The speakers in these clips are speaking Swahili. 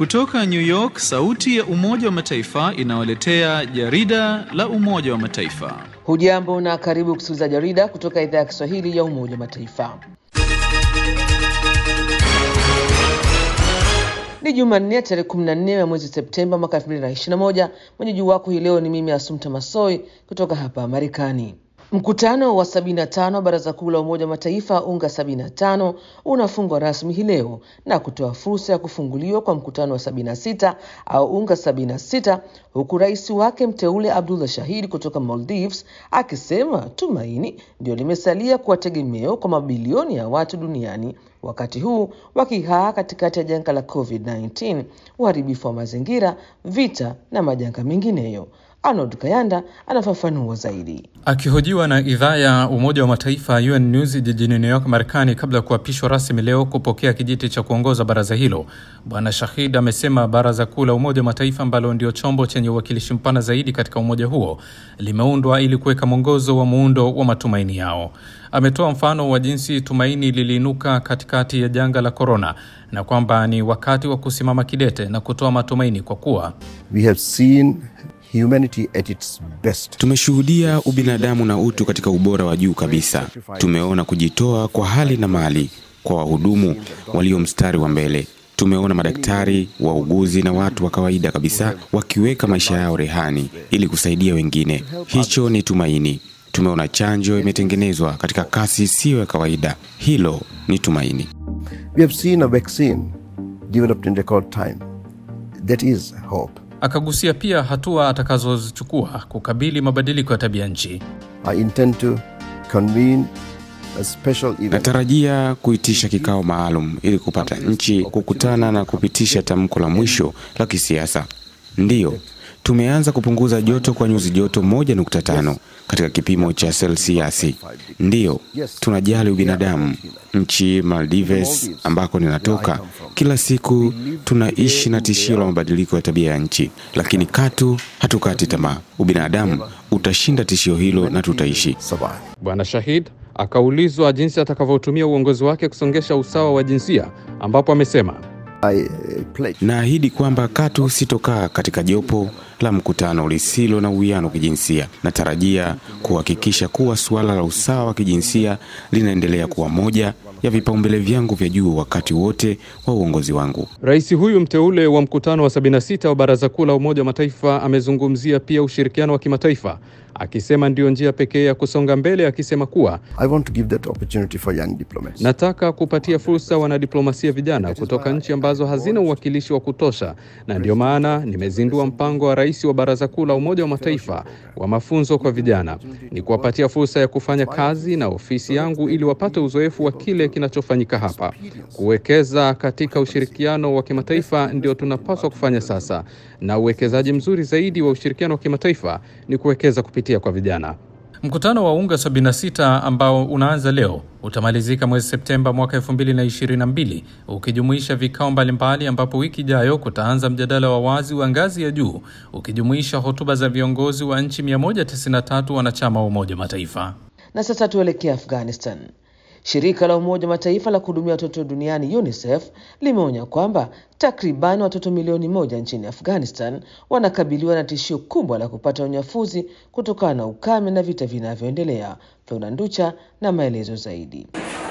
Kutoka New York, sauti ya Umoja wa Mataifa inawaletea jarida la Umoja wa Mataifa. Hujambo na karibu kusikiliza jarida kutoka idhaa ya Kiswahili ya Umoja wa Mataifa. Ni Jumanne tarehe 14 ya mwezi Septemba mwaka 2021. Mwenyeji wako hii leo ni mimi Asumta Masoi kutoka hapa Marekani. Mkutano wa 75 wa Baraza Kuu la Umoja wa Mataifa UNGA 75 unafungwa rasmi hii leo na kutoa fursa ya kufunguliwa kwa mkutano wa 76 au UNGA 76 huku rais wake mteule Abdullah Shahid kutoka Maldives akisema tumaini ndio limesalia kuwa tegemeo kwa mabilioni ya watu duniani wakati huu wakihaa katikati ya janga la COVID-19, uharibifu wa mazingira, vita na majanga mengineyo. Arnold Kayanda anafafanua zaidi. Akihojiwa na idhaa ya Umoja wa Mataifa UN News jijini New York, Marekani, kabla ya kuapishwa rasmi leo kupokea kijiti cha kuongoza baraza hilo, Bwana Shahid amesema Baraza Kuu la Umoja wa Mataifa ambalo ndio chombo chenye uwakilishi mpana zaidi katika umoja huo limeundwa ili kuweka mwongozo wa muundo wa matumaini yao. Ametoa mfano wa jinsi tumaini liliinuka katikati ya janga la korona na kwamba ni wakati wa kusimama kidete na kutoa matumaini kwa kuwa We have seen humanity at its best. Tumeshuhudia ubinadamu na utu katika ubora wa juu kabisa. Tumeona kujitoa kwa hali na mali kwa wahudumu walio mstari wa mbele. Tumeona madaktari, wauguzi na watu wa kawaida kabisa wakiweka maisha yao rehani ili kusaidia wengine. Hicho ni tumaini. Tumeona chanjo imetengenezwa katika kasi isiyo ya kawaida. Hilo ni tumaini. We have seen a vaccine developed in record time. That is hope. Akagusia pia hatua atakazozichukua kukabili mabadiliko ya tabia nchi. I intend to convene a special event. Natarajia kuitisha kikao maalum ili kupata nchi kukutana na kupitisha tamko la mwisho la kisiasa. Ndiyo, tumeanza kupunguza joto kwa nyuzi joto 1.5 katika kipimo cha selsiasi. Ndiyo, tunajali ubinadamu. Nchi Maldives ambako ninatoka, kila siku tunaishi na tishio la mabadiliko ya tabia ya nchi, lakini katu hatukati tamaa. Ubinadamu utashinda tishio hilo na tutaishi. Survive. Bwana Shahid akaulizwa jinsi atakavyotumia uongozi wake kusongesha usawa wa jinsia, ambapo amesema I uh, pledge Naahidi kwamba katu sitokaa katika jopo la mkutano lisilo na uwiano wa kijinsia. Natarajia kuhakikisha kuwa suala la usawa wa kijinsia linaendelea kuwa moja ya vipaumbele vyangu vya juu wakati wote wa uongozi wangu. Rais huyu mteule wa mkutano wa 76 wa Baraza Kuu la Umoja wa Mataifa amezungumzia pia ushirikiano wa kimataifa, akisema ndiyo njia pekee ya kusonga mbele, akisema kuwa I want to give that opportunity for young diplomats. nataka kupatia fursa wanadiplomasia vijana kutoka nchi ambazo hazina uwakilishi wa kutosha, na ndiyo maana nimezindua mpango wa rais wa Baraza Kuu la Umoja wa Mataifa wa mafunzo kwa vijana, ni kuwapatia fursa ya kufanya kazi na ofisi yangu ili wapate uzoefu wa kile kinachofanyika hapa. Kuwekeza katika ushirikiano wa kimataifa ndio tunapaswa kufanya sasa, na uwekezaji mzuri zaidi wa ushirikiano wa kimataifa ni kuwekeza kupitia kwa vijana. Mkutano wa UNGA 76 ambao unaanza leo utamalizika mwezi Septemba mwaka 2022 ukijumuisha vikao mbalimbali, ambapo wiki ijayo kutaanza mjadala wa wazi wa ngazi ya juu ukijumuisha hotuba za viongozi wa nchi 193 wanachama wa Umoja wa Mataifa. Na sasa tuelekee Afghanistan. Shirika la Umoja wa Mataifa la kuhudumia watoto duniani UNICEF limeonya kwamba takriban watoto milioni moja nchini Afghanistan wanakabiliwa na tishio kubwa la kupata unyafuzi kutokana na ukame na vita vinavyoendelea. Flora Nducha na maelezo zaidi.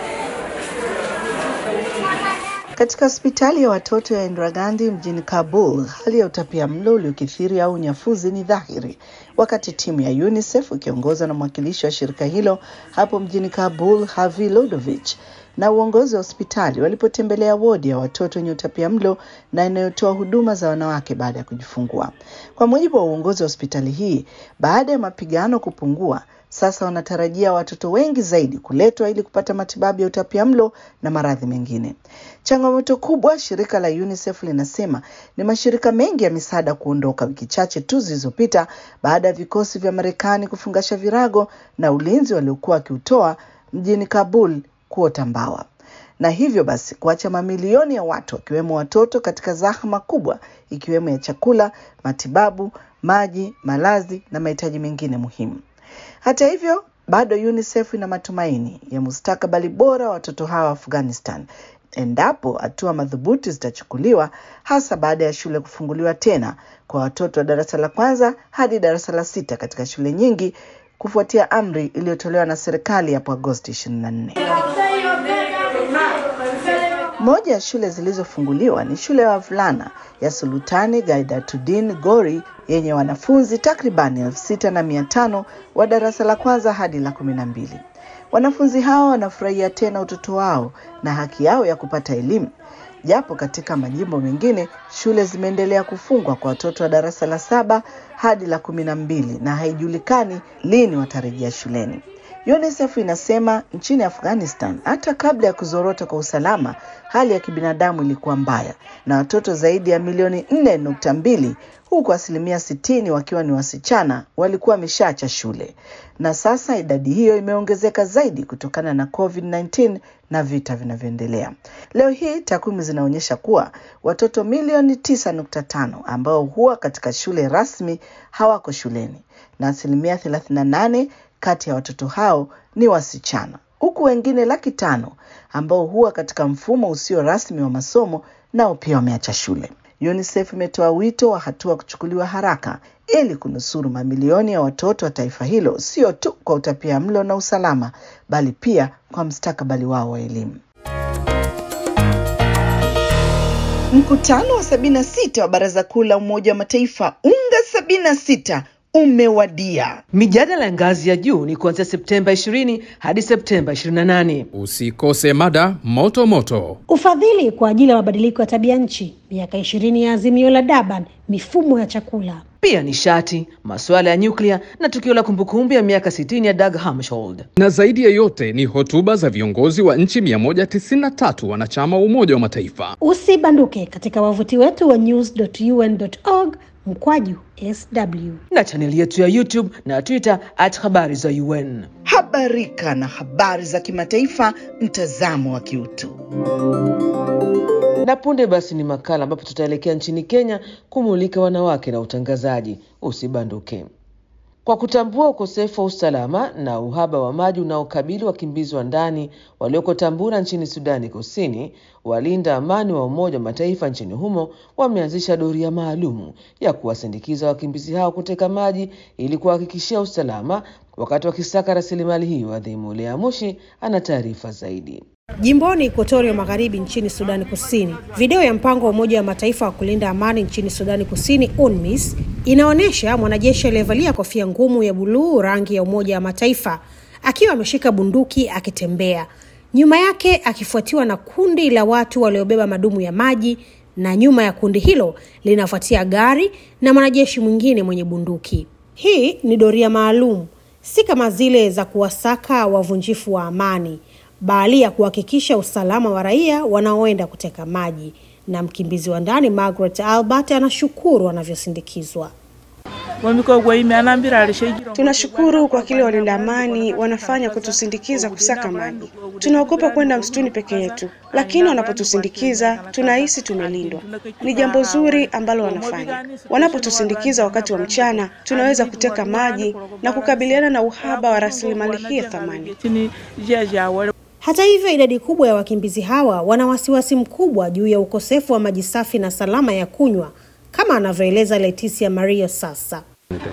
Katika hospitali ya watoto ya Indira Gandhi mjini Kabul, hali ya utapia mlo uliokithiri au unyafuzi ni dhahiri, wakati timu ya UNICEF ikiongozwa na mwakilishi wa shirika hilo hapo mjini Kabul, Havi Lodovich, na uongozi wa hospitali walipotembelea wodi ya watoto wenye utapia mlo na inayotoa huduma za wanawake baada ya kujifungua. Kwa mujibu wa uongozi wa hospitali hii, baada ya mapigano kupungua, sasa wanatarajia watoto wengi zaidi kuletwa ili kupata matibabu ya utapiamlo na maradhi mengine. Changamoto kubwa, shirika la UNICEF linasema ni mashirika mengi ya misaada kuondoka wiki chache tu zilizopita baada ya vikosi vya Marekani kufungasha virago na ulinzi waliokuwa wakiutoa mjini Kabul kuota mbawa na hivyo basi kuacha mamilioni ya watu wakiwemo watoto katika zahma kubwa ikiwemo ya chakula, matibabu, maji, malazi na mahitaji mengine muhimu. Hata hivyo, bado UNICEF ina matumaini ya mustakabali bora wa watoto hawa wa Afghanistan endapo hatua madhubuti zitachukuliwa, hasa baada ya shule kufunguliwa tena kwa watoto wa darasa la kwanza hadi darasa la sita katika shule nyingi kufuatia amri iliyotolewa na serikali hapo Agosti 24. Moja ya shule zilizofunguliwa ni shule ya wavulana ya Sultani Gaidatuddin Gori yenye wanafunzi takribani elfu sita na mia tano wa darasa la kwanza hadi la kumi na mbili. Wanafunzi hao wanafurahia tena utoto wao na haki yao ya kupata elimu, japo katika majimbo mengine shule zimeendelea kufungwa kwa watoto wa darasa la saba hadi la kumi na mbili na haijulikani lini watarejea shuleni. UNICEF inasema nchini Afghanistan, hata kabla ya kuzorota kwa usalama, hali ya kibinadamu ilikuwa mbaya na watoto zaidi ya milioni nne nukta mbili huku asilimia sitini wakiwa ni wasichana walikuwa wameshaacha shule, na sasa idadi hiyo imeongezeka zaidi kutokana na COVID-19 na vita vinavyoendelea. Leo hii takwimu zinaonyesha kuwa watoto milioni tisa nukta tano ambao huwa katika shule rasmi hawako shuleni na asilimia 38 kati ya watoto hao ni wasichana, huku wengine laki tano ambao huwa katika mfumo usio rasmi wa masomo nao pia wameacha shule. UNICEF imetoa wito wa hatua kuchukuliwa haraka ili kunusuru mamilioni ya watoto wa taifa hilo, sio tu kwa utapia mlo na usalama, bali pia kwa mustakabali wao wa elimu. Mkutano wa 76 wa Baraza Kuu la Umoja wa Mataifa UNGA 76 umewadia. Mijadala ya ngazi ya juu ni kuanzia Septemba 20 hadi Septemba 28. Usikose mada moto moto. Ufadhili kwa ajili ya mabadiliko ya tabia nchi, miaka ishirini ya azimio la Durban, mifumo ya chakula. Pia nishati, masuala ya nyuklia na tukio la kumbukumbu ya miaka 60 ya Dag Hammarskjöld. Na zaidi ya yote ni hotuba za viongozi wa nchi 193 wanachama wa Umoja wa Mataifa. Usibanduke katika wavuti wetu wa news.un.org mkwaju sw na chaneli yetu ya YouTube na Twitter at habari za UN. Habarika na habari za kimataifa, mtazamo wa kiutu. Na punde basi ni makala ambapo tutaelekea nchini Kenya kumulika wanawake na utangazaji. Usibanduke. Kwa kutambua ukosefu wa usalama na uhaba wa maji unaokabili wakimbizi wa ndani walioko Tambura nchini Sudani Kusini, walinda amani wa Umoja wa Mataifa nchini humo wameanzisha doria maalumu ya kuwasindikiza wakimbizi hao kuteka maji ili kuhakikishia usalama wakati wakisaka rasilimali hiyo adhimu. Lea Mushi ana taarifa zaidi. Jimboni Ekuatoria Magharibi nchini Sudani Kusini, video ya mpango wa Umoja wa Mataifa wa kulinda amani nchini Sudani Kusini, UNMISS, inaonyesha mwanajeshi aliyevalia kofia ngumu ya buluu rangi ya Umoja wa Mataifa akiwa ameshika bunduki akitembea, nyuma yake akifuatiwa na kundi la watu waliobeba madumu ya maji, na nyuma ya kundi hilo linafuatia gari na mwanajeshi mwingine mwenye bunduki. Hii ni doria maalum, si kama zile za kuwasaka wavunjifu wa amani bali ya kuhakikisha usalama wa raia wanaoenda kuteka maji. Na mkimbizi wa ndani Margaret Albert anashukuru wanavyosindikizwa. Tunashukuru kwa kile walinda amani wanafanya kutusindikiza kusaka maji. Tunaogopa kwenda msituni peke yetu, lakini wanapotusindikiza tunahisi tumelindwa. Ni jambo zuri ambalo wanafanya. Wanapotusindikiza wakati wa mchana, tunaweza kuteka maji na kukabiliana na uhaba wa rasilimali hii ya thamani. Hata hivyo, idadi kubwa ya wakimbizi hawa wana wasiwasi mkubwa juu ya ukosefu wa maji safi na salama ya kunywa, kama anavyoeleza Leticia Mario sasa.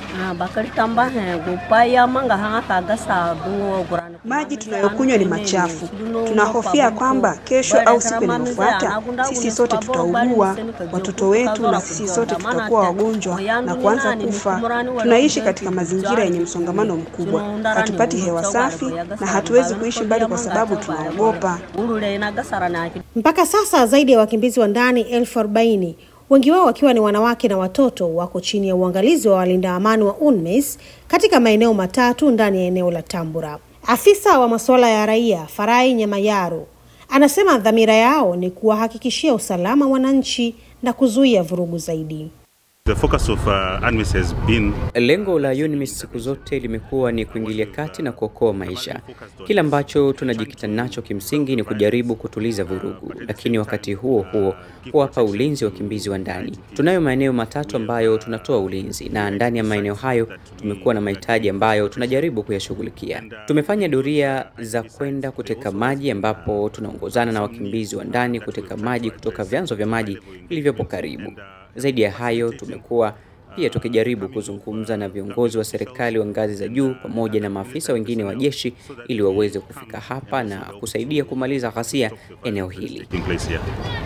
Maji tunayokunywa ni machafu. Tunahofia kwamba kesho au siku inayofuata sisi sote tutaugua, watoto wetu na sisi sote tutakuwa wagonjwa na kuanza kufa. Tunaishi katika mazingira yenye msongamano mkubwa, hatupati hewa safi na hatuwezi kuishi mbali kwa sababu tunaogopa. Mpaka sasa zaidi ya wakimbizi wa ndani elfu arobaini wengi wao wakiwa ni wanawake na watoto wako chini ya uangalizi wa walinda amani wa UNMISS katika maeneo matatu ndani ya eneo la Tambura. Afisa wa masuala ya raia Farai Nyamayaro anasema dhamira yao ni kuwahakikishia usalama wananchi na kuzuia vurugu zaidi. The focus of uh, UNMISS has been Lengo la UNMISS siku zote limekuwa ni kuingilia kati na kuokoa maisha. Kile ambacho tunajikita nacho kimsingi ni kujaribu kutuliza vurugu, lakini wakati huo huo kuwapa ulinzi wakimbizi wa ndani. Tunayo maeneo matatu ambayo tunatoa ulinzi, na ndani ya maeneo hayo tumekuwa na mahitaji ambayo tunajaribu kuyashughulikia. Tumefanya doria za kwenda kuteka maji, ambapo tunaongozana na wakimbizi wa ndani kuteka maji kutoka vyanzo vya maji vilivyopo karibu. Zaidi ya hayo, tumekuwa pia tukijaribu kuzungumza na viongozi wa serikali wa ngazi za juu pamoja na maafisa wengine wa jeshi ili waweze kufika hapa na kusaidia kumaliza ghasia eneo hili. in place here.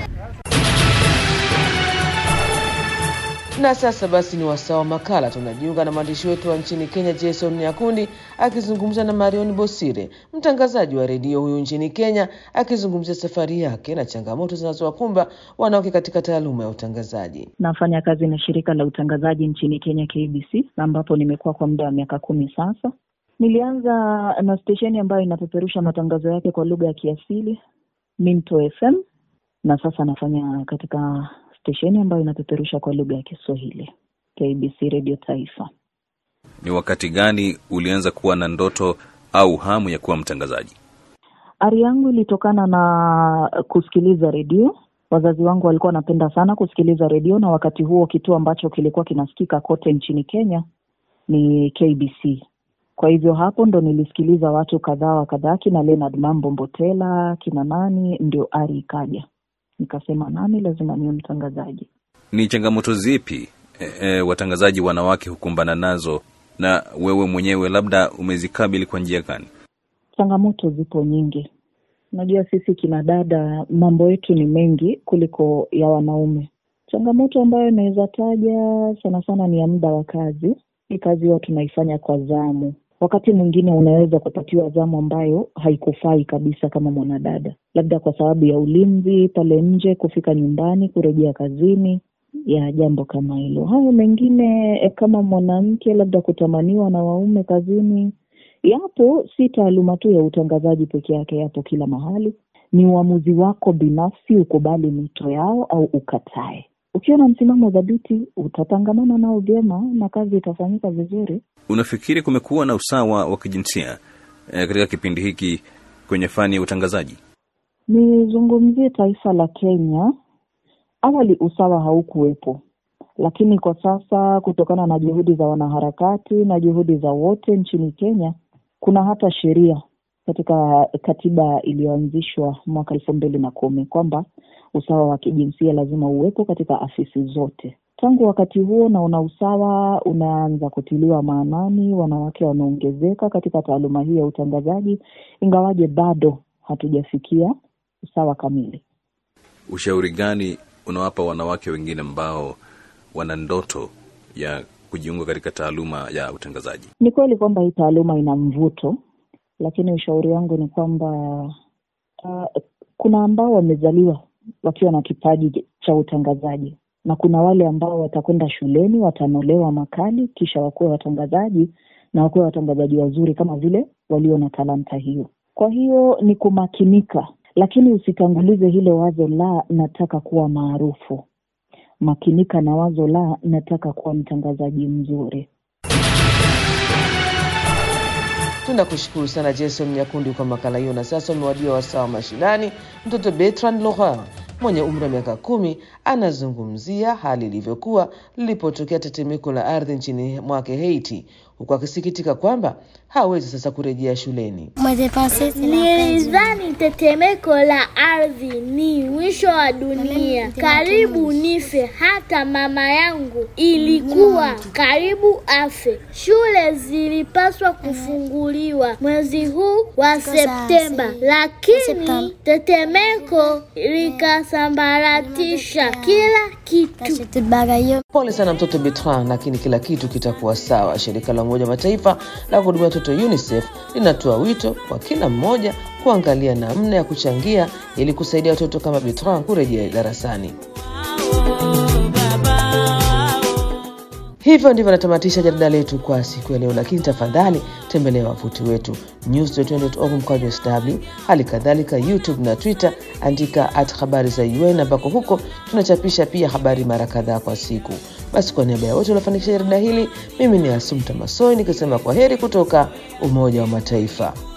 Na sasa basi ni wasaa wa makala. Tunajiunga na mwandishi wetu wa nchini Kenya, Jason Nyakundi akizungumza na Marion Bosire, mtangazaji wa redio huyu nchini Kenya, akizungumzia safari yake na changamoto zinazowakumba wanawake katika taaluma ya utangazaji. Nafanya kazi na shirika la utangazaji nchini Kenya KBC, ambapo nimekuwa kwa muda wa miaka kumi sasa. Nilianza na stesheni ambayo inapeperusha matangazo yake kwa lugha ya kiasili Minto FM, na sasa nafanya katika stesheni ambayo inapeperusha kwa lugha ya Kiswahili KBC Radio Taifa. Ni wakati gani ulianza kuwa na ndoto au hamu ya kuwa mtangazaji? Ari yangu ilitokana na kusikiliza redio. Wazazi wangu walikuwa wanapenda sana kusikiliza redio, na wakati huo kituo ambacho kilikuwa kinasikika kote nchini Kenya ni KBC. Kwa hivyo hapo ndo nilisikiliza watu kadhaa wa kadhaa, kina Leonard Mambo Mbotela, kina nani, ndio ari ikaja, nikasema nami lazima niwe mtangazaji. Ni changamoto zipi e, e, watangazaji wanawake hukumbana nazo na wewe mwenyewe labda umezikabili kwa njia gani? Changamoto zipo nyingi. Unajua sisi kina dada mambo yetu ni mengi kuliko ya wanaume. Changamoto ambayo inaweza taja sana sana ni ya muda wa kazi. Hii kazi huwa tunaifanya kwa zamu. Wakati mwingine unaweza kupatiwa zamu ambayo haikufai kabisa kama mwanadada, labda kwa sababu ya ulinzi pale nje, kufika nyumbani, kurejea kazini, ya jambo kama hilo. Hayo mengine eh, kama mwanamke, labda kutamaniwa na waume kazini, yapo. Si taaluma tu ya utangazaji peke yake, yapo kila mahali. Ni uamuzi wako binafsi, ukubali mito yao au ukatae. Ukiwa na msimamo dhabiti, utatangamana nao vyema na kazi itafanyika vizuri. Unafikiri kumekuwa na usawa wa kijinsia e, katika kipindi hiki kwenye fani ya utangazaji? Nizungumzie taifa la Kenya. Awali usawa haukuwepo, lakini kwa sasa kutokana na juhudi za wanaharakati na juhudi za wote nchini Kenya, kuna hata sheria katika katiba iliyoanzishwa mwaka elfu mbili na kumi kwamba usawa wa kijinsia lazima uwepo katika afisi zote. Tangu wakati huo naona usawa unaanza kutiliwa maanani, wanawake wameongezeka katika taaluma hii ya utangazaji, ingawaje bado hatujafikia usawa kamili. Ushauri gani unawapa wanawake wengine ambao wana ndoto ya kujiunga katika taaluma ya utangazaji? Ni kweli kwamba hii taaluma ina mvuto, lakini ushauri wangu ni kwamba uh, kuna ambao wamezaliwa wakiwa na kipaji cha utangazaji na kuna wale ambao watakwenda shuleni watanolewa makali kisha wakuwe watangazaji na wakuwe watangazaji wazuri kama vile walio na talanta hiyo. Kwa hiyo ni kumakinika, lakini usitangulize hilo wazo la nataka kuwa maarufu. Makinika na wazo la nataka kuwa mtangazaji mzuri. Tunakushukuru sana Jason Nyakundi kwa makala hiyo. Na sasa umewadia wasaa wa mashinani. Mtoto Bertrand Laurent mwenye umri wa miaka kumi anazungumzia hali ilivyokuwa lilipotokea tetemeko la ardhi nchini mwake Haiti, huku akisikitika kwamba hawezi sasa kurejea shuleni. Nilidhani tetemeko la ardhi ni mwisho wa dunia, karibu nife. Hata mama yangu ilikuwa karibu afe. Shule zilipaswa kufunguliwa mwezi huu wa Septemba, lakini tetemeko likasambaratisha kila kitu. Pole sana mtoto Bertrand, lakini kila kitu kitakuwa sawa. Shirika la Umoja Mataifa la kuhudumia watoto UNICEF linatoa wito kwa kila mmoja kuangalia namna ya kuchangia ili kusaidia watoto kama Bertrand kurejea darasani. Hivyo ndivyo natamatisha jarida letu kwa siku ya leo, lakini tafadhali tembelea wavuti wetu news.org mkwaju sw, hali kadhalika YouTube na Twitter, andika at habari za UN ambako huko tunachapisha pia habari mara kadhaa kwa siku. Basi kwa niaba ya wote waliofanikisha jarida hili, mimi ni Asumta Masoi nikisema kwa heri kutoka Umoja wa Mataifa.